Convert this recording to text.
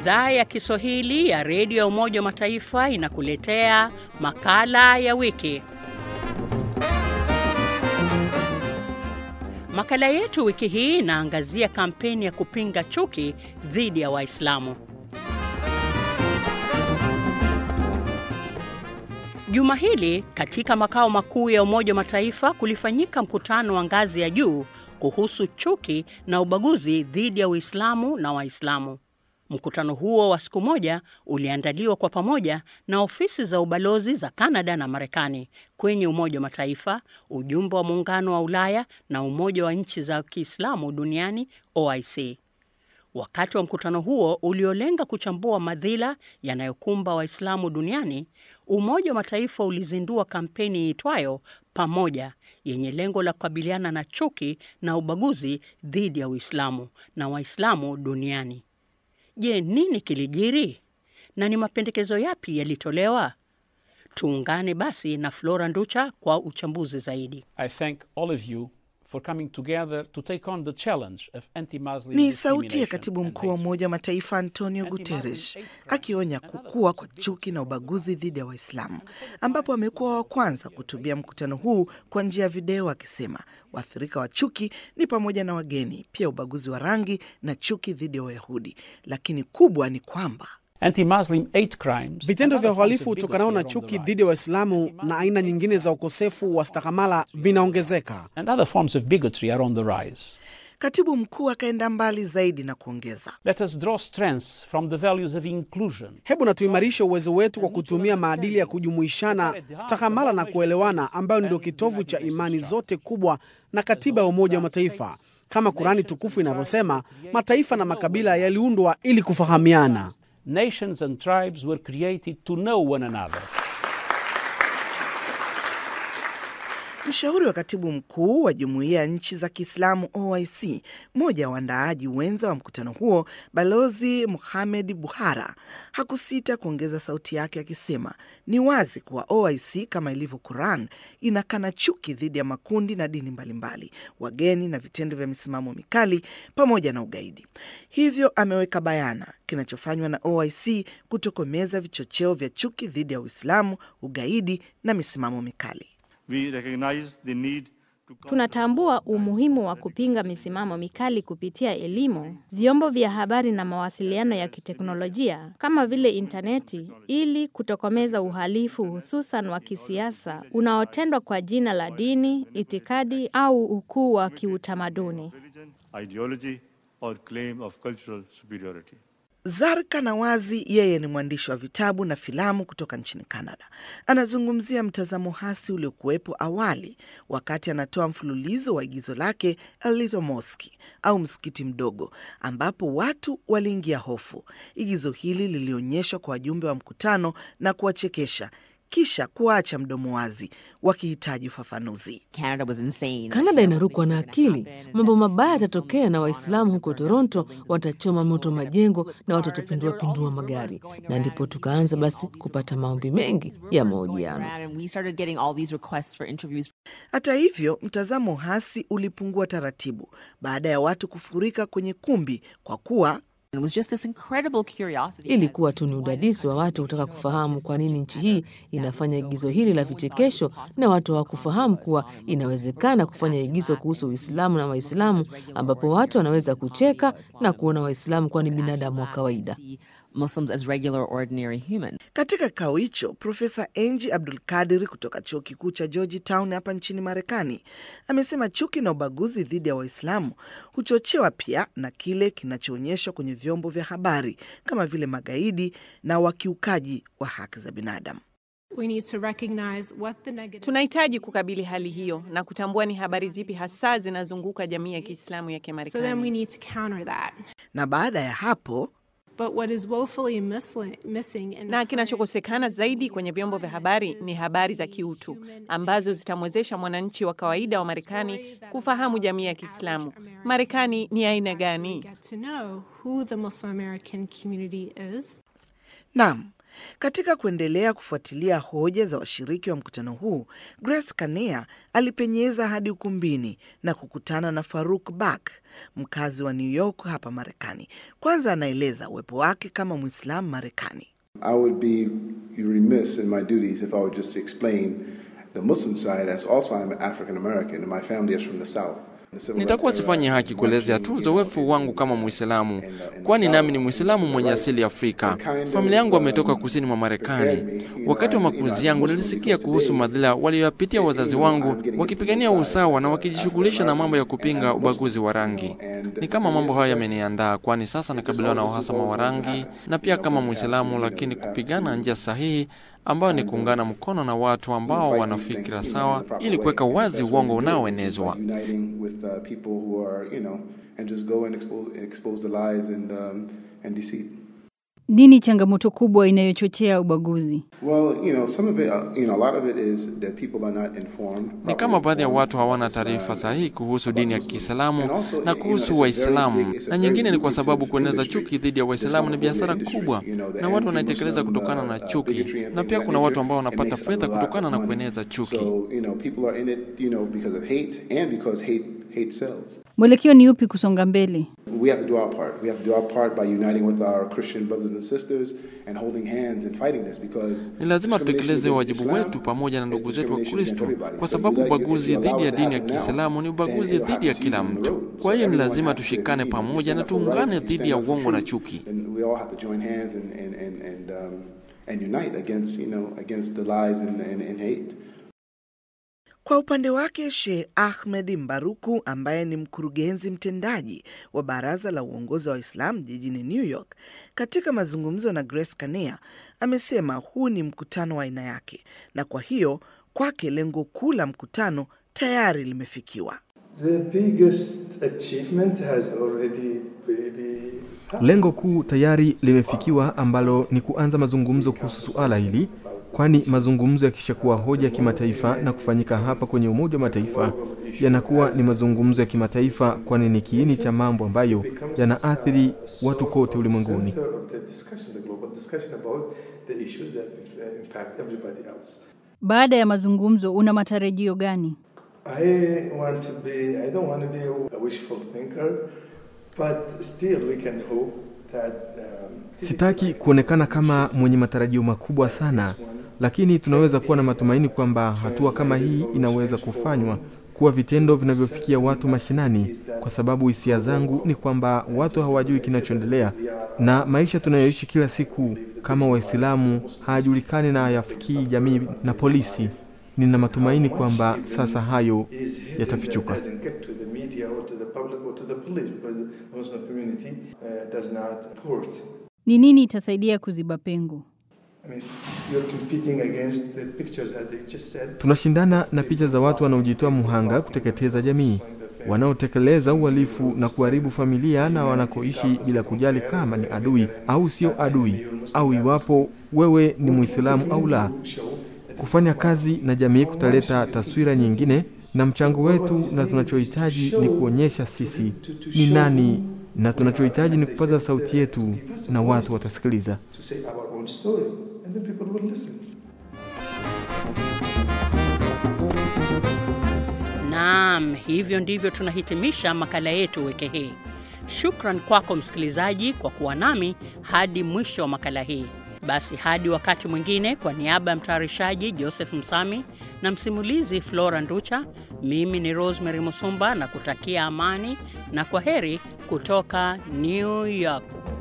Idhaa ya Kiswahili ya redio ya Umoja wa Mataifa inakuletea makala ya wiki. Makala yetu wiki hii inaangazia kampeni ya kupinga chuki dhidi ya Waislamu. Juma hili katika makao makuu ya Umoja wa Mataifa kulifanyika mkutano wa ngazi ya juu kuhusu chuki na ubaguzi dhidi ya Uislamu na Waislamu. Mkutano huo wa siku moja uliandaliwa kwa pamoja na ofisi za ubalozi za Kanada na Marekani kwenye Umoja wa Mataifa, ujumbe wa Muungano wa Ulaya na Umoja wa Nchi za Kiislamu Duniani OIC. Wakati wa mkutano huo uliolenga kuchambua madhila yanayokumba Waislamu duniani, Umoja wa Mataifa ulizindua kampeni iitwayo Pamoja, yenye lengo la kukabiliana na chuki na ubaguzi dhidi ya Uislamu na Waislamu duniani. Je, nini kilijiri na ni mapendekezo yapi yalitolewa? Tuungane basi na Flora Nducha kwa uchambuzi zaidi. I thank all of you for coming together to take on the challenge of anti-Muslim Ni sauti ya discrimination katibu and mkuu wa hate. Umoja wa Mataifa Antonio Guterres akionya kukua kwa chuki na ubaguzi dhidi ya Waislamu, ambapo amekuwa wa kwanza kutumia mkutano huu kwa njia ya video, akisema waathirika wa chuki ni pamoja na wageni, pia ubaguzi wa rangi na chuki dhidi ya Wayahudi, lakini kubwa ni kwamba Anti-Muslim hate crimes Vitendo and vya other forms uhalifu of utokanao na bigotry are on chuki the dhidi ya Waislamu na aina nyingine za ukosefu wa stahamala vinaongezeka. rise. And other forms of bigotry are on the rise. katibu mkuu akaenda mbali zaidi na kuongeza Let us draw strengths from the values of inclusion. Hebu na tuimarishe uwezo wetu kwa kutumia maadili ya kujumuishana, stahamala na kuelewana, ambayo ndio kitovu cha imani zote kubwa na katiba ya Umoja wa Mataifa. Kama Kurani tukufu inavyosema, mataifa na makabila yaliundwa ili kufahamiana. Nations and tribes were created to know one another. Mshauri wa katibu mkuu wa jumuiya ya nchi za Kiislamu OIC, mmoja wa waandaaji wenza wa mkutano huo, Balozi Muhamed Buhara hakusita kuongeza sauti yake akisema ni wazi kuwa OIC kama ilivyo Quran inakana chuki dhidi ya makundi na dini mbalimbali, wageni na vitendo vya misimamo mikali pamoja na ugaidi. Hivyo ameweka bayana kinachofanywa na OIC kutokomeza vichocheo vya chuki dhidi ya Uislamu, ugaidi na misimamo mikali. We recognize the need to Tunatambua umuhimu wa kupinga misimamo mikali kupitia elimu, vyombo vya habari na mawasiliano ya kiteknolojia kama vile intaneti, ili kutokomeza uhalifu hususan wa kisiasa unaotendwa kwa jina la dini, itikadi au ukuu wa kiutamaduni. religion, ideology, or claim of cultural superiority. Zarka Nawazi yeye ni mwandishi wa vitabu na filamu kutoka nchini Canada. Anazungumzia mtazamo hasi uliokuwepo awali wakati anatoa mfululizo wa igizo lake A Little Mosque au msikiti mdogo, ambapo watu waliingia hofu. Igizo hili lilionyeshwa kwa wajumbe wa mkutano na kuwachekesha kisha kuacha mdomo wazi wakihitaji ufafanuzi. Canada was insane. Kanada inarukwa na akili. Mambo mabaya yatatokea na Waislamu huko Toronto watachoma moto majengo na watatupindua pindua magari, na ndipo tukaanza basi kupata maombi mengi ya mahojiano. And we started getting all these requests for interviews. Hata hivyo, mtazamo hasi ulipungua taratibu baada ya watu kufurika kwenye kumbi kwa kuwa And it was just this incredible curiosity. Ilikuwa tu ni udadisi wa watu kutaka kufahamu kwa nini nchi hii inafanya igizo hili la vichekesho, na watu hawakufahamu kuwa inawezekana kufanya igizo kuhusu Uislamu na Waislamu, ambapo watu wanaweza kucheka na kuona Waislamu kuwa ni binadamu wa kawaida. See Muslims as regular, ordinary humans. Katika kikao hicho Profesa Enji Abdul Kadir kutoka chuo kikuu cha Georgetown hapa nchini Marekani amesema chuki na ubaguzi dhidi ya Waislamu huchochewa pia na kile kinachoonyeshwa kwenye vyombo vya habari kama vile magaidi na wakiukaji wa haki za binadamu. We need to recognize what the negative Tunahitaji kukabili hali hiyo na kutambua ni habari zipi hasa zinazunguka jamii ya Kiislamu ya so then we Kimarekani. need to counter that. Na baada ya hapo But what is woefully missli- missing in Na kinachokosekana zaidi kwenye vyombo vya habari ni habari za kiutu ambazo zitamwezesha mwananchi wa kawaida wa Marekani kufahamu jamii ya Kiislamu. Marekani ni aina gani? get to know who the Muslim American community is. Naam, Katika kuendelea kufuatilia hoja za washiriki wa mkutano huu, Grace Kanea alipenyeza hadi ukumbini na kukutana na Faruk Bak, mkazi wa New York hapa Marekani. Kwanza anaeleza uwepo wake kama Mwislamu Marekani. I would be remiss in my duties if I would just explain the Muslim side as also I'm African American and my family is from the South. Nitakuwa sifanyi haki kuelezea tu uzoefu wangu kama Mwislamu, kwani nami ni Mwislamu mwenye asili ya Afrika. Familia yangu wametoka kusini mwa Marekani. Wakati wa makuzi yangu nilisikia kuhusu madhila walioyapitia wazazi wangu wakipigania usawa na wakijishughulisha na mambo ya kupinga ubaguzi wa rangi. Ni kama mambo hayo yameniandaa, kwani sasa nakabiliwa na uhasama wa rangi na pia kama Mwislamu, lakini kupigana njia sahihi ambayo ni kuungana mkono na watu ambao wana fikira sawa ili kuweka wazi uongo unaoenezwa. Nini changamoto kubwa inayochochea ubaguzi? Ni kama baadhi ya watu hawana taarifa sahihi kuhusu dini ya Kiislamu na kuhusu Waislamu, na nyingine ni kwa sababu kueneza chuki dhidi ya Waislamu ni biashara kubwa na watu wanaitekeleza kutokana na chuki, na pia kuna watu ambao wanapata fedha kutokana na kueneza chuki. Mwelekeo ni upi kusonga mbele? We have to do our part. We have to do our part by uniting with our Christian brothers and sisters and holding hands and fighting this because Ni lazima tutekeleze wajibu wetu pamoja na ndugu zetu wa Kristo, kwa sababu ubaguzi dhidi ya dini ya Kiislamu ni ubaguzi dhidi ya kila mtu. Kwa hiyo ni lazima tushikane pamoja na tuungane dhidi ya uongo na chuki. And we all have to join hands and and and and, um, and unite against you know against the lies and, and, and hate. Kwa upande wake Sheikh Ahmed Mbaruku ambaye ni mkurugenzi mtendaji wa Baraza la Uongozi wa Waislamu jijini New York, katika mazungumzo na Grace Kanea amesema huu ni mkutano wa aina yake, na kwa hiyo kwake lengo kuu la mkutano tayari limefikiwa. The biggest achievement has already maybe Lengo kuu tayari limefikiwa ambalo ni kuanza mazungumzo kuhusu suala hili, kwani mazungumzo yakishakuwa hoja ya kimataifa na kufanyika hapa kwenye Umoja wa Mataifa yanakuwa ni mazungumzo ya kimataifa, kwani ni kiini cha mambo ambayo yanaathiri watu kote ulimwenguni. center of the discussion, the global discussion about the issues that uh, impact everybody else. Baada ya mazungumzo, una matarajio gani? I want to be, I don't want to be a wishful thinker, but still we can hope that um, Sitaki kuonekana kama mwenye matarajio makubwa sana, lakini tunaweza kuwa na matumaini kwamba hatua kama hii inaweza kufanywa kuwa vitendo vinavyofikia watu mashinani, kwa sababu hisia zangu ni kwamba watu hawajui kinachoendelea na maisha tunayoishi kila siku kama Waislamu hayajulikani na hayafikii jamii na polisi. Nina matumaini kwamba sasa hayo is hidden yatafichuka. and doesn't get to the media or to the public or to the police because the Muslim community uh, does not report. Ni nini itasaidia kuziba pengo? I mean, you're competing against the pictures that they just said. Tunashindana na picha za watu wanaojitoa muhanga kuteketeza jamii, wanaotekeleza uhalifu na kuharibu familia na wanakoishi bila kujali kama ni adui au sio adui, au iwapo wewe ni Muislamu au la. Kufanya kazi na jamii kutaleta taswira nyingine, na mchango wetu na tunachohitaji ni kuonyesha sisi ni nani, na tunachohitaji ni kupaza sauti yetu na watu watasikiliza. to say our own story, and then people will listen. Naam, hivyo ndivyo tunahitimisha makala yetu wiki hii. Shukran kwako msikilizaji kwa kuwa nami hadi mwisho wa makala hii. Basi hadi wakati mwingine, kwa niaba ya mtayarishaji Joseph Msami na msimulizi Flora Nducha, mimi ni Rosemary Musumba na kutakia amani na kwa heri kutoka New York.